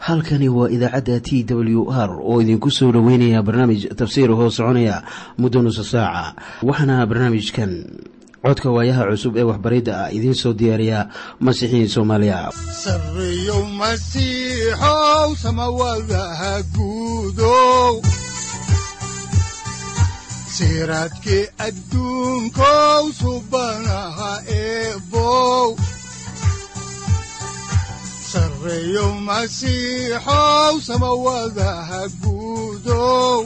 halkani waa idaacadda t w r oo idinku soo dhoweynaya barnaamij tafsiir hoo soconaya muddo nusa saaca waxaana barnaamijkan codka waayaha cusub ee waxbaridda ah idiin soo diyaariya masiixiin soomaaliya sareyow masiixow samawadaha guudow siraadkii adduunkow subanaha eebow sareyow masiixow samawadaha guudow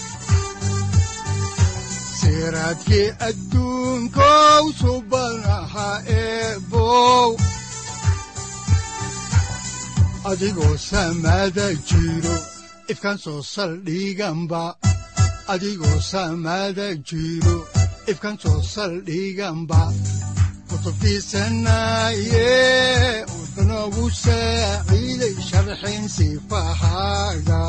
siraadkii adduunkow subanaha eebow adigoo samada jiro ifkan soo saldhiganba adigoo samada jiro ifkan soo saldhiganba kutubtiisanaye wuxunogu saaciiday sharxin sifahaaga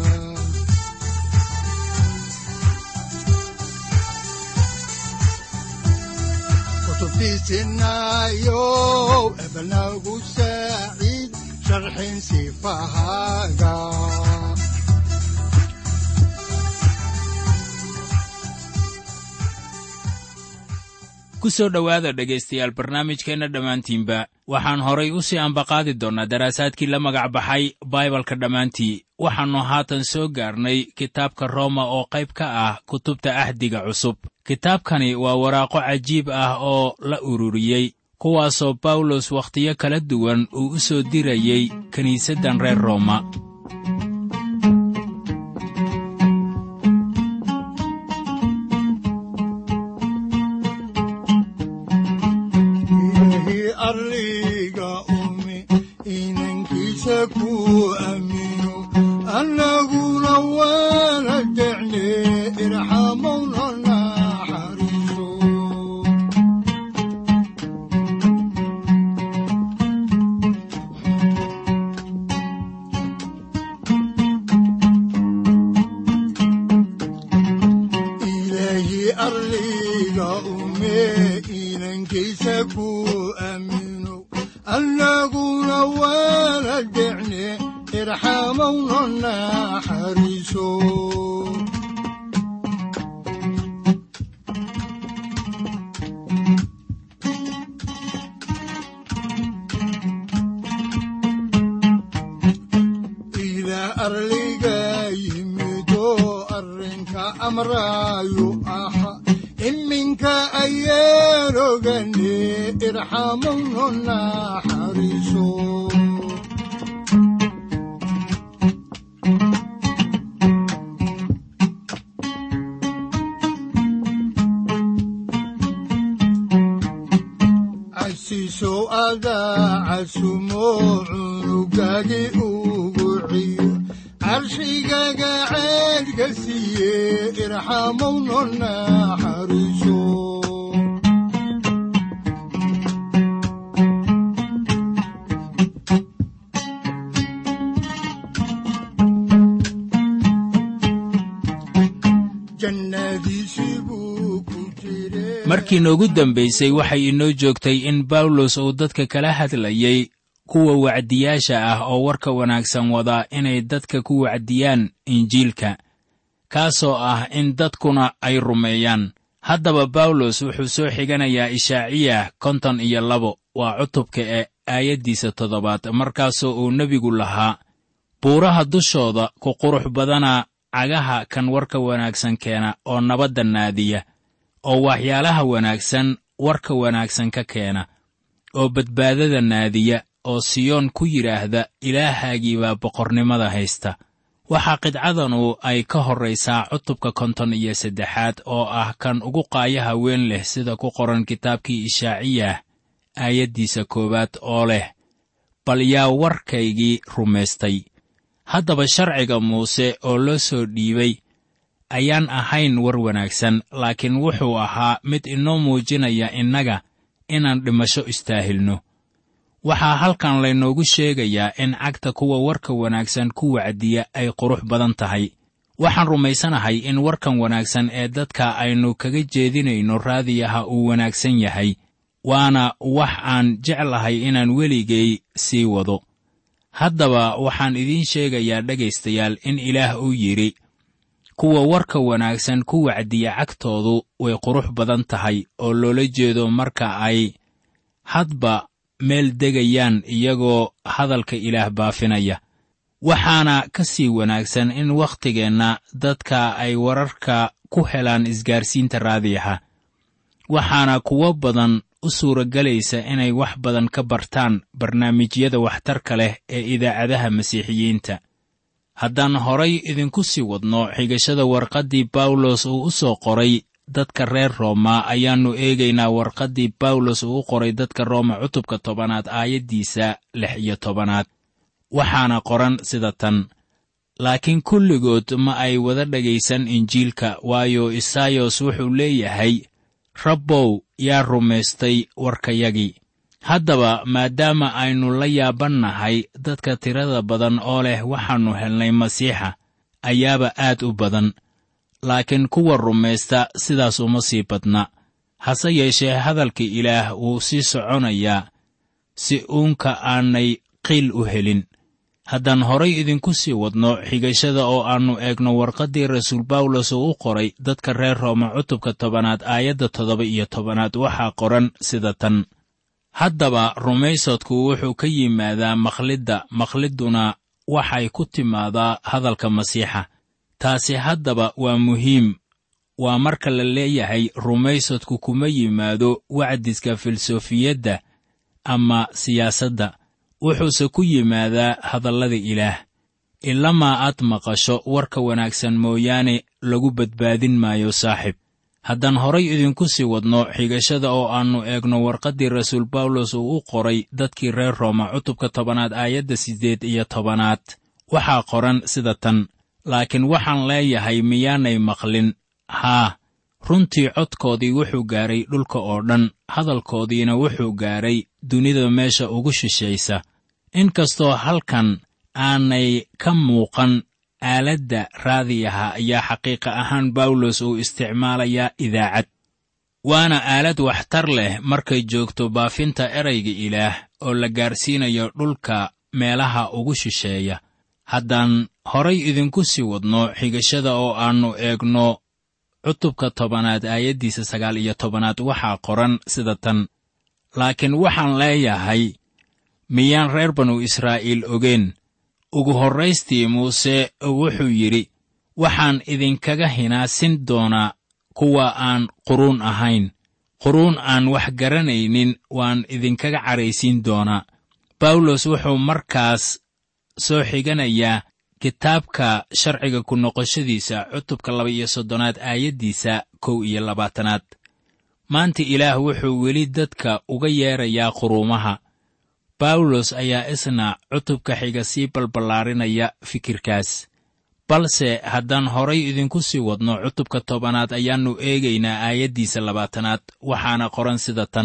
kutubtiisinayo ebnagu saaciid sharxin sifahaaga ku soo dhowaada dhegaystayaal barnaamijkeenna dhammaantiinba waxaan horay u sii ambaqaadi doonnaa daraasaadkii la magac baxay baibalka dhammaantii waxaannu haatan soo gaarnay kitaabka rooma oo qayb ka ah kutubta ahdiga cusub kitaabkani waa waraaqo cajiib ah oo la ururiyey kuwaasoo bawlos wakhtiyo kala duwan uu u soo dirayey kiniisaddan reer rooma arliga umi inankiisa ku aamino annaguna waana decne irxamowna naxariiso ilaahi arliga ume inankiisa ku aamino annaguna waana decne irxamowna naxariiso ilaah arliga yimido arrinka amraayu aha iminka ayaan ogane irxamowna naxariiso casiisow adaa casumo cunugagi ugu ciyo carshigaga ceedka siiye irxamowna naxariiso jannadiisii buu ku jire markii noogu dambaysay waxay inoo joogtay in bawlos uu dadka kala hadlayey kuwa wacdiyaasha ah oo warka wanaagsan wadaa inay dadka ku wacdiyaan injiilka kaasoo ah in dadkuna ay rumeeyaan haddaba bawlos wuxuu soo xiganayaa ishaaciyah konton iyo labo waa cutubka ee aayaddiisa toddobaad markaasoo uu nebigu lahaa buuraha dushooda ku qurux badana cagaha kan warka wanaagsan keena oo nabadda naadiya oo waxyaalaha wanaagsan warka wanaagsan ka keena oo badbaadada naadiya oo siyoon ku yidhaahda ilaahaagii baa boqornimada haysta waxaa qidcadanu ay ka horraysaa cutubka konton iyo saddexaad oo ah kan ugu qaayaha weyn leh sida ku qoran kitaabkii ishaaciyah aayaddiisa koowaad oo leh bal yaa warkaygii rumaystay haddaba sharciga muuse oo loo soo dhiibay ayaan ahayn war wanaagsan laakiin wuxuu ahaa mid inoo muujinaya innaga inaan dhimasho istaahilno waxaa halkan laynoogu sheegayaa in cagta kuwa warka wanaagsan ku wacdiya ay qurux badan tahay waxaan rumaysanahay in warkan wanaagsan ee dadka aynu kaga jeedinayno raadiyaha uu wanaagsan yahay waana wax aan jeclahay inaan weligay sii wado haddaba waxaan idiin sheegayaa dhegaystayaal in ilaah uu yidhi kuwa warka wanaagsan ku wacdiya cagtoodu way qurux badan tahay oo loola jeedo marka ay hadba meel degayaan iyagoo hadalka ilaah baafinaya waxaana ka sii wanaagsan in wakhtigeenna dadka ay wararka ku helaan isgaarsiinta raadiyaha waxaana kuwo badan u suuragelaysa inay wax badan ka bartaan barnaamijyada waxtarka leh ee idaacadaha masiixiyiinta haddaan horay idinku sii wadno xigashada warqaddii bawlos uu u soo qoray dadka reer rooma ayaannu eegaynaa warqaddii bawlos uu u qoray dadka rooma cutubka tobanaad aayaddiisa lix iyo tobanaad waxaana qoran sida tan laakiin kulligood ma ay wada dhegaysan injiilka waayo isaayos wuxuu leeyahay rabbow yaa rumaystay warkayagii haddaba maadaama aynu la yaabannahay dadka tirada badan oo leh waxaannu helnay masiixa ayaaba aad u badan laakiin kuwa rumaysta sidaas uma sii badna hase yeeshee hadalka ilaah wuu sii soconayaa si uunka aanay qiil u helin haddaan horay idinku sii wadno xigashada oo aannu eegno warqaddii rasuul bawlos uu u qoray dadka reer rooma cutubka tobanaad aayadda toddoba iyo tobanaad waxaa qoran sida tan haddaba rumaysadku wuxuu ka yimaadaa makhlidda makhlidduna waxay ku timaadaa hadalka masiixa taasi haddaba waa muhiim waa marka la leeyahay rumaysadku kuma yimaado wacdiska filsofiyadda ama siyaasadda wuxuuse ku yimaadaa hadallada ilaah ilamaa aad maqasho warka wanaagsan mooyaane lagu badbaadin maayo saaxib haddaan horay idinku sii wadno xigashada oo aannu eegno warqaddii rasuul bawlos uu u qoray dadkii reer rooma cutubka tobanaad aayadda siddeed iyo tobanaad waxaa qoran sida tan laakiin waxaan leeyahay miyaanay maqlin haa runtii codkoodii wuxuu gaaray dhulka oo dhan hadalkoodiina wuxuu gaaray dunida meesha ugu shishaysa inkastoo halkan aanay ka muuqan aaladda raadiyaha ayaa xaqiiqa ahaan bawlos uu isticmaalayaa idaacad waana aalad waxtar leh markay joogto baafinta erayga ilaah oo la gaarsiinayo dhulka meelaha ugu shisheeya haddaan horay idinku sii wadno xigashada oo aannu eegno cutubka tobanaad aayaddiisa sagaal iyo tobanaad waxaa qoran sida tan laakiin waxaan leeyahay miyaan reer banu israa'iil ogeen ugu horraystii muuse wuxuu yidhi waxaan idinkaga hinaasin doonaa kuwa aan quruun ahayn quruun aan wax garanaynin waan idinkaga caraysiin doonaa bawlos wuxuu markaas soo xiganayaa kitaabka sharciga ku noqoshadiisa cutubka laba iyo soddonaad aayaddiisa kow iyo labaatanaad maanta ilaah wuxuu weli dadka uga yeedrayaa quruumaha bawlos ayaa isna cutubka xiga sii balballaarinaya fikirkaas balse haddaan horay idinku sii wadno cutubka tobanaad ayaannu eegaynaa aayaddiisa labaatanaad waxaana qoran sida tan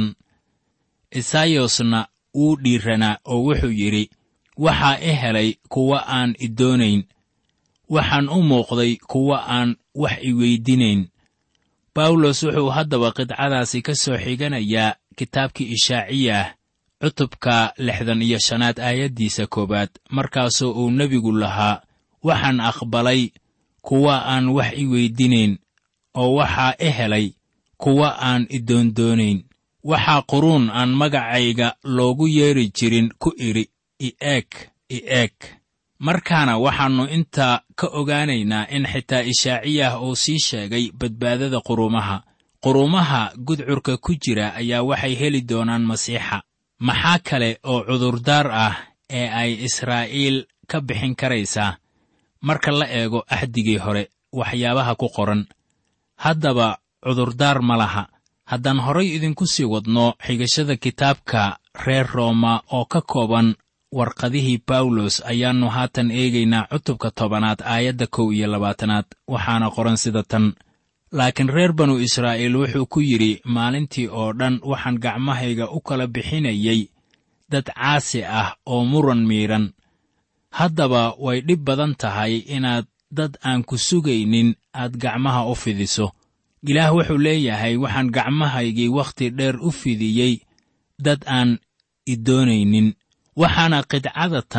isaayosna wuu dhiiranaa oo wuxuu yidhi waxaa i helay kuwa aan i doonayn waxaan u muuqday kuwa aan wax i weydinayn bawlos wuxuu haddaba qidcadaasi ka soo xiganayaa kitaabkii ishaaciyah cutubka lixdan iyo shanaad aayaddiisa koowaad markaasoo uu nebigu lahaa waxaan aqbalay kuwa aan wax i weydinayn oo waxaa i helay kuwa aan i doondoonayn waxaa quruun aan magacayga loogu yeedhi jirin ku idhi i eeg i eeg markaana waxaannu intaa ka ogaanaynaa in xitaa ishaaciyah uu sii sheegay badbaadada quruumaha quruumaha gudcurka ku jira ayaa waxay heli doonaan masiixa maxaa kale oo cudurdaar ah ee ay israa'iil ka bixin karaysaa marka la eego axdigii hore waxyaabaha ku qoran haddaba cudurdaar ma laha haddaan horay idinku sii wadno xigashada kitaabka reer rooma oo ka kooban warqadihii bawlos ayaannu haatan eegaynaa cutubka tobanaad aayadda kow iyo labaatanaad waxaana qoran sida tan laakiin reer banu israa'iil wuxuu ku yidhi maalintii oo dhan waxaan gacmahayga u kala bixinayay dad caasi ah oo muran miidhan haddaba way dhib badan tahay inaad dad aan ku sugaynin aad gacmaha u fidiso ilaah wuxuu leeyahay waxaan gacmahaygii wakhti dheer u fidiyey dad aan i doonaynin waxaana qidcadatan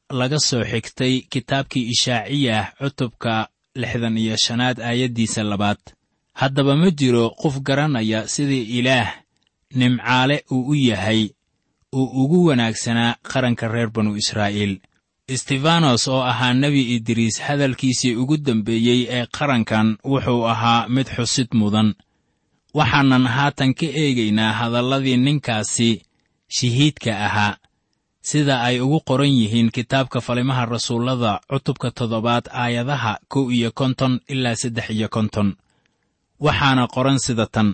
laga soo xigtay kitaabkii ishaaciyah cutubka lixdan iyo shanaad aayaddiisa labaad haddaba ma jiro qof garanaya sidii ilaah nimcaale uu u yahay uu ugu wanaagsanaa qaranka reer banu israa'iil istefanos oo ahaa nebi idriis hadalkiisii ugu dambeeyey ee qarankan wuxuu ahaa mid xusid mudan waxaanan haatan ka eegaynaa hadalladii ninkaasi shahiidka ahaa sida ay ugu qoran yihiin kitaabka falimaha rasuullada cutubka toddobaad aayadaha kow iyo konton ilaa saddex iyo konton waxaana qoran sida tan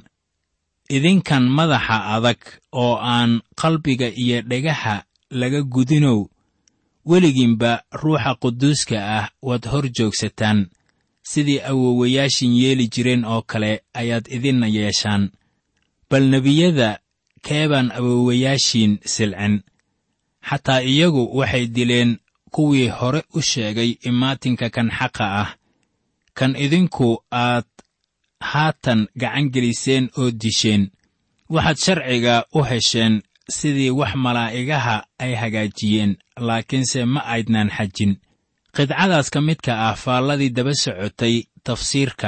idinkan madaxa adag oo aan qalbiga iyo dhegaha laga gudinow weligiinba ruuxa quduuska ah waad hor joogsataan sidii awowayaashin yeeli jireen oo kale ayaad idinna yeeshaan bal nebiyada keebaan awowayaashiin silcin xataa iyagu waxay dileen kuwii hore u sheegay imaatinka kan xaqa ah kan idinku aad haatan gacan geliseen oo disheen waxaad sharciga u hesheen sidii wax malaa'igaha ay hagaajiyeen laakiinse ma aydnaan xajin qidcadaas ka midka ah faalladii daba socotay tafsiirka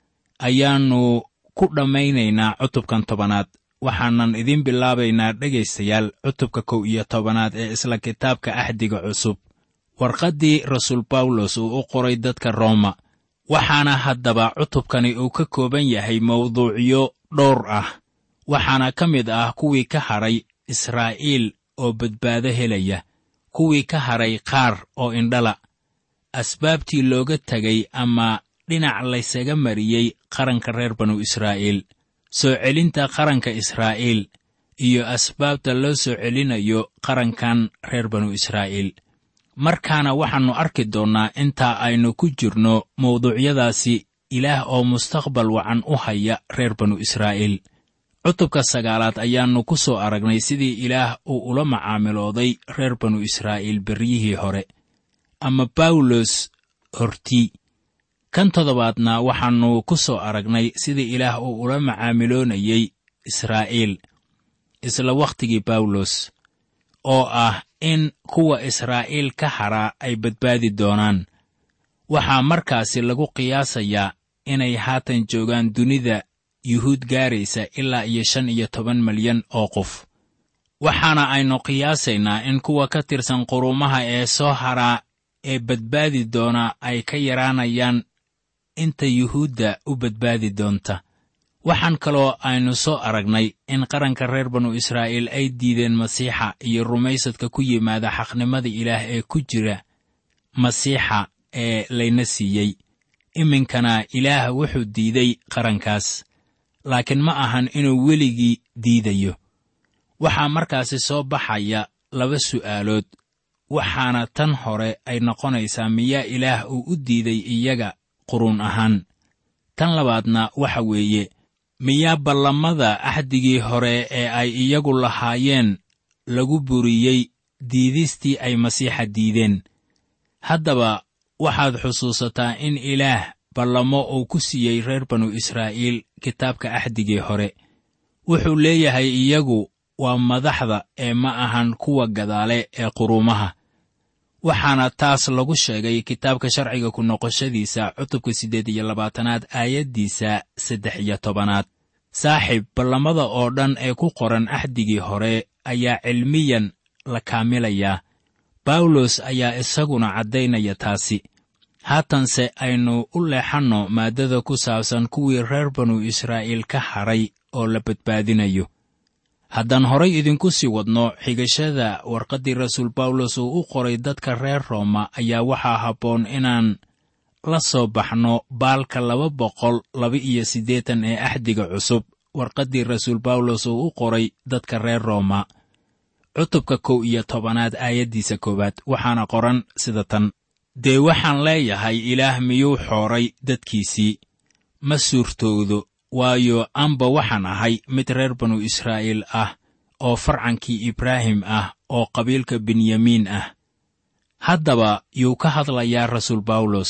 ayaannu ku dhammaynaynaa cutubkan tobanaad waxaanan idiin bilaabaynaa dhegaystayaal cutubka kow iyo tobanaad ee isla kitaabka axdiga cusub warqaddii rasuul bawlos uu u qoray dadka rooma waxaana haddaba cutubkani uu ka kooban yahay mawduucyo dhowr ah waxaana ka mid ah kuwii ka hadhay israa'iil oo badbaado helaya kuwii ka hadhay qaar oo indhala asbaabtii looga tegay ama dhinac laysaga mariyey qaranka reer banu israa'iil soo celinta qaranka israa'iil iyo asbaabta loo soo celinayo qarankan reer banu israa'iil markaana waxaannu arki doonnaa intaa aynu ku jirno mawduucyadaasi ilaah oo mustaqbal wacan u haya reer banu israa'iil cutubka sagaalaad ayaannu ku soo aragnay sidii ilaah uu ula macaamilooday reer banu israa'iil beryihii hore ama bawlos hortii kan toddobaadna waxaannu ku soo aragnay sidii ilaah uu ula macaamiloonayey israa'iil isla wakhtigii bawlos oo ah in kuwa israa'iil ka hadhaa ay badbaadi doonaan waxaa markaasi lagu qiyaasayaa inay haatan joogaan dunida yuhuud gaaraysa ilaa iyo shan iyo toban malyan oo qof waxaana aynu qiyaasaynaa in kuwa ka tirsan quruumaha ee soo hadhaa ee badbaadi doona ay ka yaraanayaan inta yuhuudda u badbaadi doonta waxaan kaloo aynu soo aragnay in qaranka reer banu israa'iil ay diideen masiixa iyo rumaysadka ku yimaada xaqnimada ilaah ee ku jira masiixa ee layna siiyey iminkana ilaah wuxuu diiday qarankaas laakiin ma ahan inuu weligii diidayo waxaa markaasi soo baxaya laba su'aalood waxaana tan hore ay noqonaysaa miyaa ilaah uu u diiday iyaga quruun ahaan tan labaadna waxa weeye miyaa ballamada axdigii hore ee ay iyagu lahaayeen lagu buriyey diidistii ay masiixa diideen haddaba waxaad xusuusataa in ilaah ballamo uu ku siiyey reer banu israa'iil kitaabka axdigii hore wuxuu leeyahay iyagu waa madaxda ee ma ahan kuwa gadaale ee quruumaha waxaana taas lagu sheegay kitaabka sharciga ku noqoshadiisa cutubka siddeed iyo labaatanaad aayaddiisa saddex iyo tobanaad saaxiib ballamada oo dhan ee ku qoran axdigii hore ayaa cilmiyan la kaamilayaa bawlos ayaa isaguna caddaynaya taasi haatanse aynu u leexanno maaddada ku saabsan kuwii reer banu israa'iil ka hadhay oo la badbaadinayo haddaan horay idinku sii wadno xigashada warqaddii rasuul bawlos uu u qoray dadka reer rooma ayaa waxaa habboon inaan la soo baxno baalka laba boqol laba iyo siddeetan ee axdiga cusub warqaddii rasuul bawlos uu u qoray dadka reer rooma cutubka kow iyo tobanaad aayaddiisa koowaad waxaana qoran sida tan dee waxaan leeyahay ilaah miyuu xooray dadkiisii ma suurtoodo waayo amba waxaan ahay mid reer banu israa'iil ah oo farcankii ibraahim ah oo qabiilka benyamiin ah haddaba yuu ka hadlayaa rasuul bawlos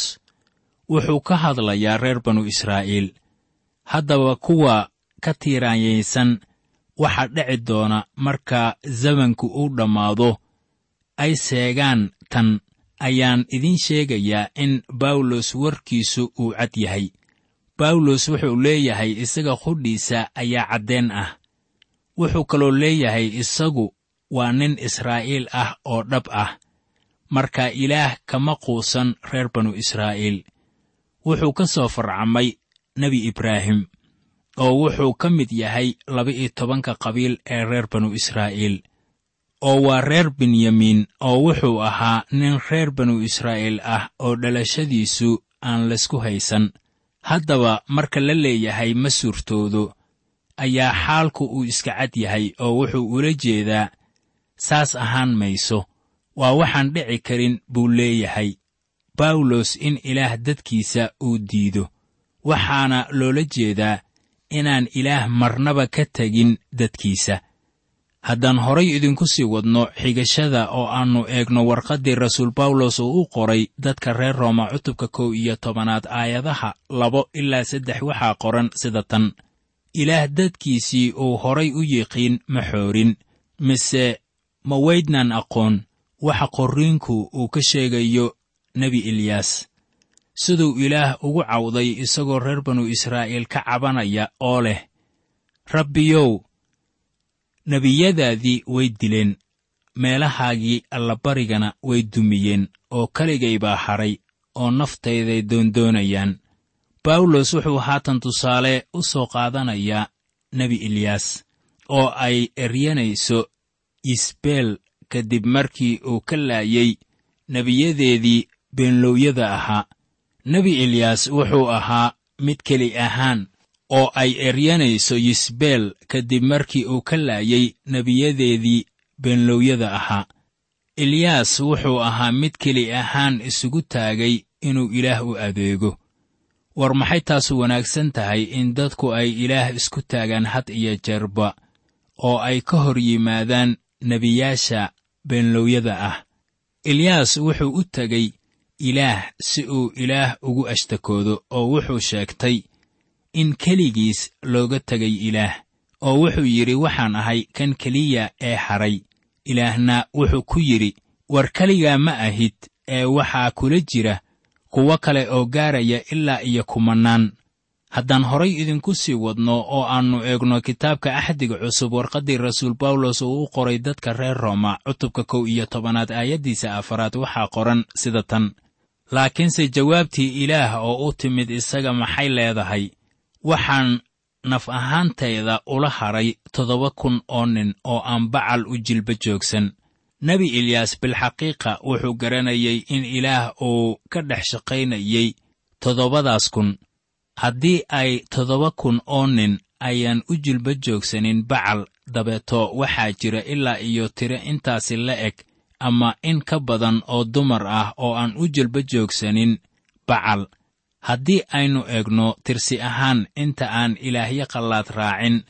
wuxuu ka hadlayaa reer banu israa'iil haddaba kuwa ka tiiraanyaysan waxaa dhici doona marka zamanku uu dhammaado ay seegaan tan ayaan idiin sheegayaa in bawlos warkiisu uu cad yahay bawlos wuxuu leeyahay isaga qudhiisa ayaa caddeen ah wuxuu kaloo leeyahay isagu waa nin israa'iil ah oo dhab ah marka ilaah kama quusan reer banu israa'iil wuxuu ka soo farcamay nebi ibraahim oo wuxuu ka mid yahay laba-iyo tobanka qabiil ee reer banu israa'iil oo waa reer benyamiin oo wuxuu ahaa nin reer banu israa'iil ah oo dhalashadiisu aan laysku haysan haddaba marka la leeyahay ma suurtoodo ayaa xaalku uu iska cad yahay oo wuxuu ula jeedaa saas ahaan mayso waa waxaan dhici karin buu leeyahay bawlos in ilaah dadkiisa uu diido waxaana loola jeedaa inaan ilaah marnaba ka tegin dadkiisa haddaan horay idinku sii wadno xigashada oo aannu eegno warqaddii rasuul bawlos uu u qoray dadka reer rooma cutubka kow iyo tobanaad aayadaha labo ilaa saddex waxaa qoran sida tan ilaah dadkiisii uu horay u yiqiin ma xoorin mise ma weydnaan aqoon waxa qorriinku uu ka sheegayo nebi eliyaas siduu ilaah ugu cawday isagoo reer banu israa'iil ka cabanaya oo leh rabbiyow nebiyadaadii way dileen meelahaagii allabarigana way dumiyeen oo keligay baa hadhay oo naftayday doondoonayaan bawlos wuxuu haatan tusaale u soo qaadanayaa nebi eliyaas oo ay eryanayso isbeel kadib markii uu ka laayey nebiyadeedii beenlowyada ahaa nebi eliyaas wuxuu ahaa mid keli ahaan oo ay eryanayso yisbeel kadib markii uu ka laayey nebiyadeedii beenlowyada ahaa eliyaas wuxuu ahaa mid keli ahaan isugu taagay inuu ilaah u adeego war maxay taasu wanaagsan tahay in dadku ay ilaah isku taagaan had iyo jeerba oo ay ka hor yimaadaan nebiyaasha beenlowyada ah eliyaas wuxuu u tegey ilaah si uu ilaah ugu ashtakoodo oo wuxuu sheegtay in keligiis looga tegay ilaah oo wuxuu yidhi waxaan ahay kan keliya ee hadhay ilaahna wuxuu ku yidhi war keligaa ma ahid ee waxaa kula jira kuwo kale oo gaaraya ilaa iyo kumannaan haddaan horay idinku sii wadno oo aannu eegno kitaabka axdiga cusub warqaddii rasuul bawlos uu u qoray dadka reer rooma cutubka kow iyo tobanaad aayaddiisa afaraad waxaa qoran sida tan laakiinse jawaabtii ilaah oo u timid isaga maxay leedahay waxaan naf ahaantayda ula hadhay toddoba kun oo nin oo aan bacal u jilba joogsan nebi eliyaas bilxaqiiqa wuxuu garanayay in ilaah uu ka dhex shaqaynayey toddobadaas kun haddii ay toddoba kun oo nin ayaan u jilba joogsanin bacal dabeeto waxaa jira ilaa iyo tiro intaasi la eg ama in ka badan oo dumar ah oo aan u jilba joogsanin bacal haddii aynu eegno tirsi ahaan inta aan ilaahyo qallaad raacin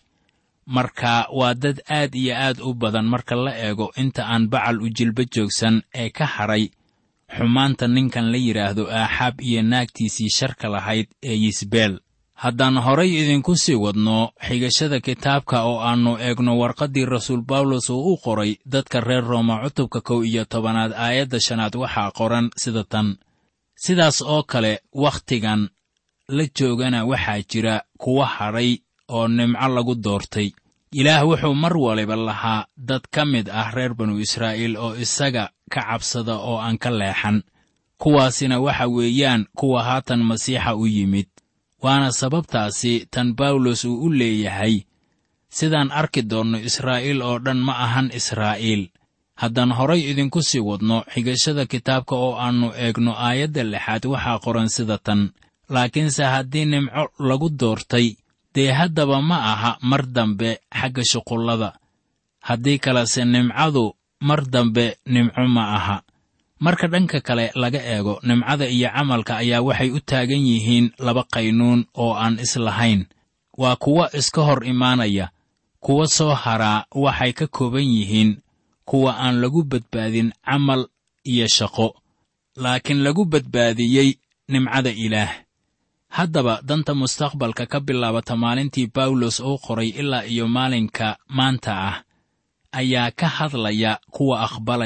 marka waa dad aad iyo aad u badan marka la eego inta aan bacal u jilba joogsan ee ka hadhay xumaanta ninkan la yidhaahdo aaxaab iyo naagtiisii sharka lahayd ee yisbeel haddaan horay idinku sii wadno xigashada kitaabka oo aannu eegno warqaddii rasuul bawlos uu u qoray dadka reer rooma cutubka kow iyo tobanaad aayadda shanaad waxaa qoran sida tan sidaas oo kale wakhtigan la joogana waxaa jira kuwa hadhay oo nimco lagu doortay ilaah wuxuu mar waliba lahaa dad ka mid ah reer banu israa'iil oo isaga ka cabsada oo aan ka leexan kuwaasina waxa weeyaan kuwa haatan masiixa u yimid waana sababtaasi tan bawlos uu u leeyahay sidaan arki doonno israa'iil oo dhan ma ahan israa'iil haddaan horay idinku sii wadno xigashada kitaabka oo aannu eegno aayadda lixaad waxaa qoran sida tan laakiinse haddii nimco lagu doortay dee haddaba ma aha mar dambe xagga shuqullada haddii kalese nimcadu mar dambe nimco ma aha marka dhanka kale laga eego nimcada iyo camalka ayaa waxay u taagan yihiin laba qaynuun oo aan islahayn waa kuwo iska hor imaanaya kuwa soo haraa waxay ka kooban yihiin kuwa aan lagu badbaadin camal iyo shaqo laakiin lagu badbaadiyey nimcada ilaah haddaba danta mustaqbalka ka bilaabata maalintii bawlos uu qoray ilaa iyo maalinka maanta ah ayaa ka hadlaya kuwa aqbalaya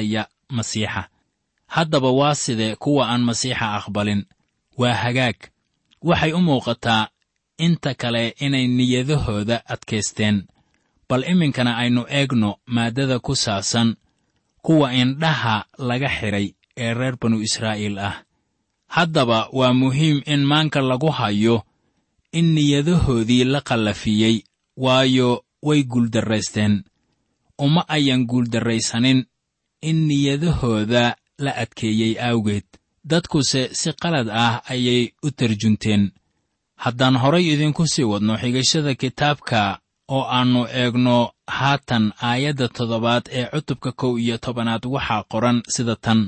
masiixa haddaba waa sidee kuwa aan masiixa aqbalin waa hagaag waxay u muuqataa inta kale inay niyadahooda adkaysteen bal iminkana aynu eegno maaddada ku saabsan kuwa indhaha laga xidhay ee reer banu israa'iil ah haddaba waa muhiim in maanka lagu hayo in niyadahoodii la qallafiyey waayo way guuldarraysteen uma ayan guuldarraysanin in niyadahooda la adkeeyey awgeed dadkuse si qalad ah ayay u tarjunteen haddaan horay idinku sii wadno xigashada kitaabka oo aannu eegno haatan aayadda toddobaad ee cutubka kow iyo tobanaad waxaa qoran sida tan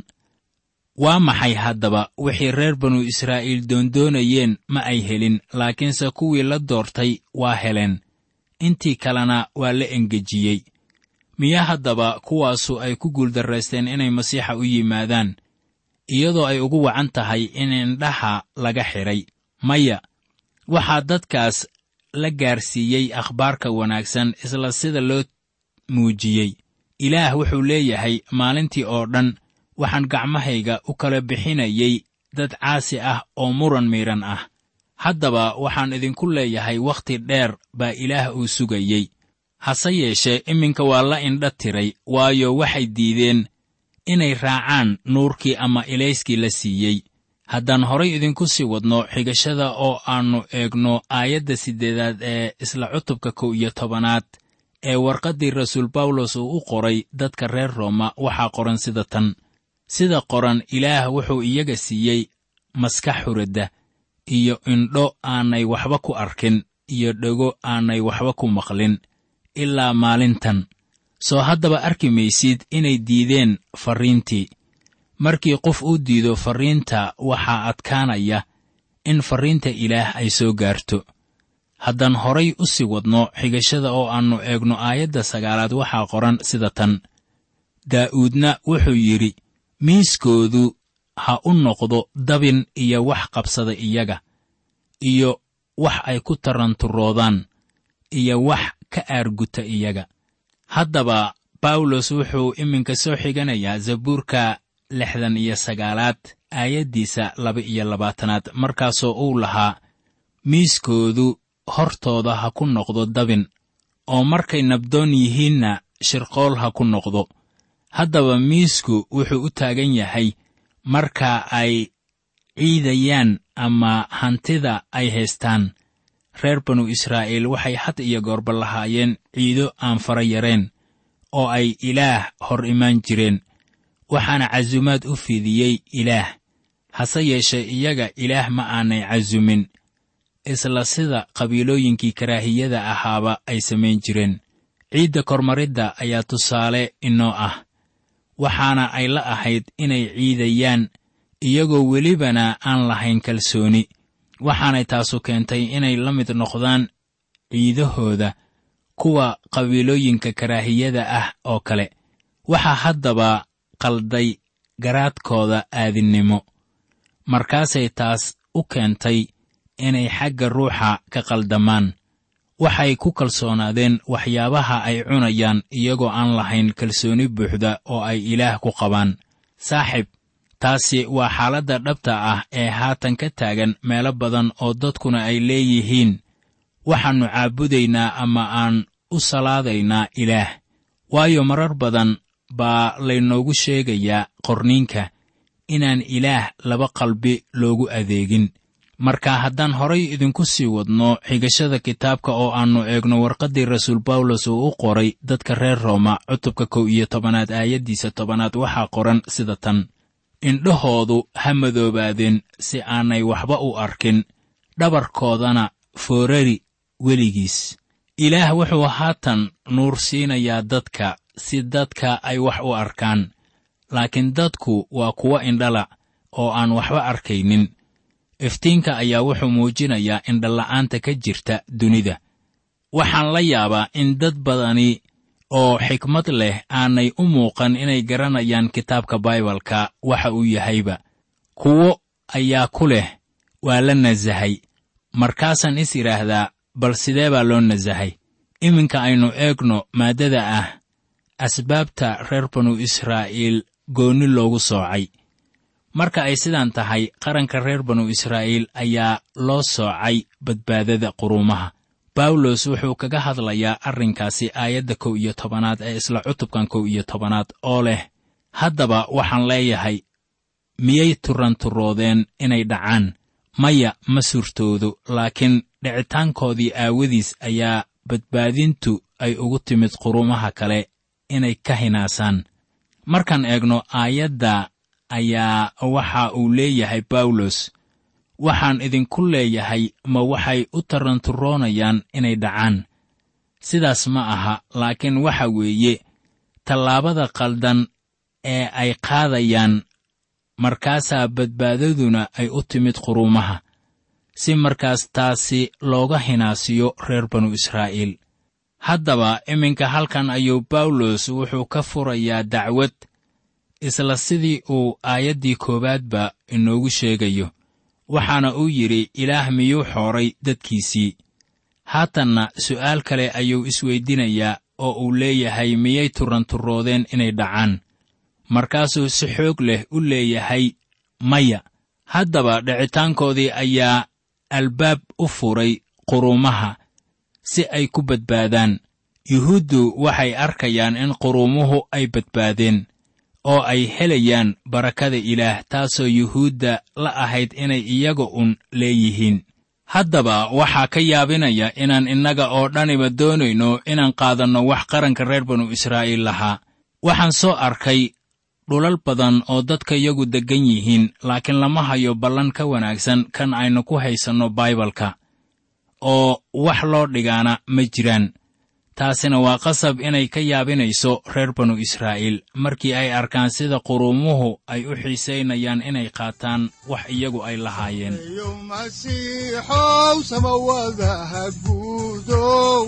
waa maxay haddaba wixii reer banu israa'iil doondoonayeen ma ay helin laakiinse kuwii la doortay waa heleen intii kalena waa la engejiyey miya haddaba kuwaasu ay ku guuldarraysteen inay masiixa u yimaadaan iyadoo ay ugu wacan tahay in indhaha laga xidhay maya waxaa dadkaas la gaarsiiyey akhbaarka wanaagsan isla sida loo muujiyey ilaah wuxuu leeyahay maalintii oo dhan waxaan gacmahayga u kala bixinayay dad caasi ah oo muran miidhan ah haddaba waxaan idinku leeyahay wakhti dheer baa ilaah uu sugayey hase yeeshee iminka waa la indha tiray waayo waxay diideen inay raacaan nuurkii ama ilayskii la siiyey haddaan horay idinku sii wadno xigashada oo aannu eegno aayadda siddeedaad ee isla cutubka kow iyo tobanaad ee warqaddii rasuul bawlos uu u qoray dadka reer rooma waxaa qoran sida tan sida qoran ilaah wuxuu iyaga siiyey maskax huradda iyo indho aanay waxba ku arkin iyo dhego aanay waxba ku maqlin ilaa maalintan soo haddaba arki maysid inay diideen farriintii markii qof uu diido farriinta waxaa adkaanaya in farriinta ilaah ay soo gaarto haddaan horay u sii wadno xigashada oo aannu eegno aayadda sagaalaad waxaa qoran sida tan daa'uudna wuxuu yidhi miiskoodu ha u noqdo dabin iyo wax qabsada iyaga iyo wax ay ku taranturoodaan iyo wax ka aarguta iyaga haddaba bawlos wuxuu iminka soo xiganayaa zabuurka lixdan iyo sagaalaad aayaddiisa laba iyo labaatanaad markaasoo uu lahaa miiskoodu hortooda ha ku noqdo dabin oo markay nabdoon yihiinna shirqool ha ku noqdo haddaba miisku wuxuu u taagan yahay marka ay ciidayaan ama hantida ay haystaan reer banu israa'iil waxay had iyo goorba lahaayeen ciido aan fara yareen oo ay ilaah hor imaan jireen waxaana casumaad u fidiyey ilaah hase yeeshee iyaga ilaah ma aanay casumin isla sida qabiilooyinkii karaahiyada ahaaba ay samayn jireen ciidda kormaridda ayaa tusaale inoo ah waxaana ay la ahayd inay ciidayaan iyagoo welibana aan lahayn kalsooni waxaanay taasu keentay inay la mid noqdaan ciidahooda kuwa qabiilooyinka karaahiyada ah oo kale waxaa haddaba qalday garaadkooda aadinnimo markaasay taas u keentay inay xagga ruuxa ka qaldamaan waxay ku kalsoonaadeen waxyaabaha ay cunayaan iyagoo aan lahayn kalsooni buuxda oo ay ilaah ku qabaan saaxib taasi waa xaaladda dhabta ah ee haatan ka taagan meelo badan oo dadkuna ay leeyihiin waxaannu caabudaynaa ama aan u salaadaynaa ilaah waayo marar badan baa laynoogu sheegayaa qorniinka inaan ilaah laba qalbi loogu adeegin marka haddaan horay idinku sii wadno xigashada kitaabka oo aannu eegno warqaddii rasuul bawlos uu u qoray dadka reer rooma cutubka kow iyo tobanaad aayaddiisa tobanaad waxaa qoran sida tan indhahoodu ha madoobaadeen si aanay waxba u arkin dhabarkoodana foorari weligiis ilaah wuxuu haatan nuur siinayaa dadka si dadka ay wax u arkaan laakiin dadku waa kuwo indhala oo aan waxba arkaynin iftiinka ayaa wuxuu muujinayaa indhala'aanta ka jirta dunida waxaan la yaabaa in dad badani oo xikmad leh aanay u muuqan inay garanayaan kitaabka baibalka waxa uu yahayba kuwo ayaa ku leh waa la nasahay markaasaan is idhaahdaa bal sidee baa loo nasahay iminka aynu eegno maaddada ah asbaabta reer banu israa'iil goonni loogu soocay marka ay sidaan tahay qaranka reer banu israa'iil ayaa loo soocay badbaadada quruumaha bawlos wuxuu kaga hadlayaa arrinkaasi aayadda kow iyo tobanaad ee isla cutubkan kow iyo tobanaad oo leh haddaba waxaan leeyahay miyay turanturoodeen inay dhacaan maya ma suurtoodo laakiin dhicitaankoodii aawadiis ayaa badbaadintu ay ugu timid qurumaha kale inay ka hinaasaan markaan eegno aayadda ayaa waxa uu leeyahay bawlos waxaan idinku leeyahay ma waxay u taranturoonayaan inay dhacaan sidaas ma aha laakiin waxa weeye tallaabada qaldan ee ay qaadayaan markaasaa badbaadaduna ay u timid quruumaha si markaas taasi looga hinaasiyo reer banu israa'iil haddaba iminka halkan ayuu bawlos wuxuu ka furayaa dacwad isla sidii uu aayaddii koowaadba inoogu sheegayo waxaana uu yidhi ilaah miyuu xooray dadkiisii haatanna su'aal kale ayuu isweydinayaa oo uu leeyahay miyay turanturoodeen inay dhacaan markaasuu si xoog leh u leeyahay maya haddaba dhicitaankoodii ayaa albaab u furay quruumaha si ay ku badbaadaan yuhuuddu waxay arkayaan in quruumuhu ay badbaadeen oo ay helayaan barakada ilaah taasoo yuhuudda la ahayd inay iyaga un leeyihiin haddaba waxaa ka yaabinaya inaan innaga oo dhaniba doonayno inaan qaadanno wax qaranka reer banu israa'iil lahaa waxaan soo arkay dhulal badan oo dadka yagu deggan yihiin laakiin lama hayo ballan ka wanaagsan kan aynu ku haysanno baibalka oo wax loo dhigaana ma jiraan taasina waa qasab inay ka yaabinayso reer banu israa'iil markii ay arkaan sida quruumuhu ay u xiisaynayaan inay qaataan wax iyagu ay lahaayeen yo masiixow samawada ha guudow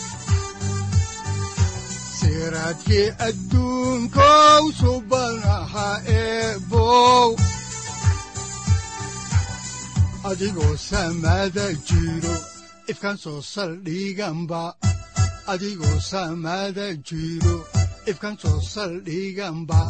siraadkii adduunkow subana ha eebow adigoo samada jiro ifkan soo saldhiganba adigoo samada jiro ifkan soo saldhiganba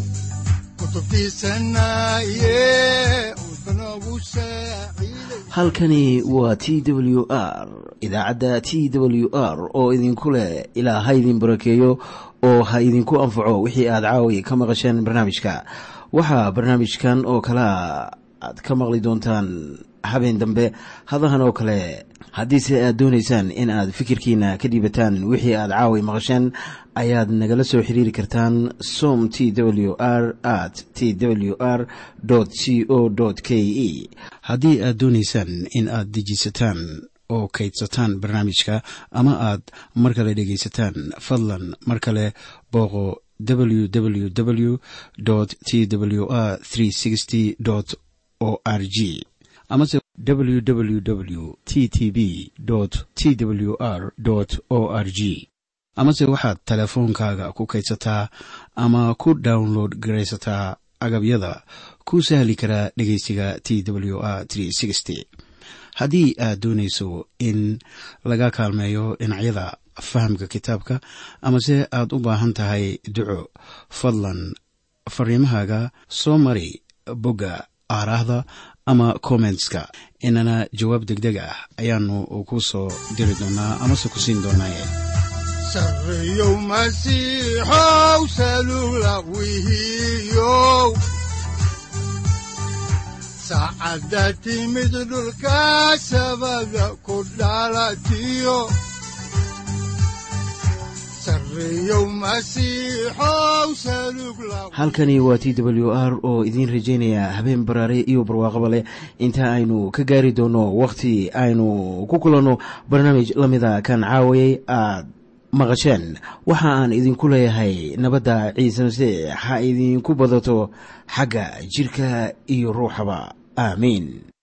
halkani waa t w r idaacadda t w r oo idinku leh ilaa ha idin barakeeyo oo ha idinku anfaco wixii aad caawi ka maqasheen barnaamijka waxaa barnaamijkan oo kalea aad ka maqli doontaan habeen dambe hadahan oo kale haddiise aad doonaysaan in aad fikirkiina ka dhiibataan wixii aad caawi maqasheen ayaad nagala soo xiriiri kartaan som t w r at t w r c o k e haddii aad doonaysaan in aad dejiisataan oo kaydsataan barnaamijka ama aad mar kale dhegaysataan fadlan mar kale booqo www t w r o r g amase www t t b t w r o r g amase waxaad teleefoonkaaga ku kaydsataa ama ku download garaysataa agabyada ku sahli karaa dhegeysiga t w r haddii aad doonayso in laga kaalmeeyo dhinacyada fahamka kitaabka amase aad u baahan tahay duco fadlan fariimahaaga soo mari bogga aaraahda ama kommentska inana jawaab degdeg ah ayaanu ku soo diri doonaa amase ku siin doonaaye sareyow masiixow salula wihiyow saacadda timid dhulka sabada ku dhalatiyo halkani waa t w r oo idiin rajaynaya habeen baraare iyo barwaaqaba leh inta aynu ka gaari doono wakhti aynu ku kulanno barnaamij la mida kan caawayay aad maqasheen waxa aan idinku leeyahay nabadda ciise masiix ha idinku badato xagga jidhka iyo ruuxaba aamiin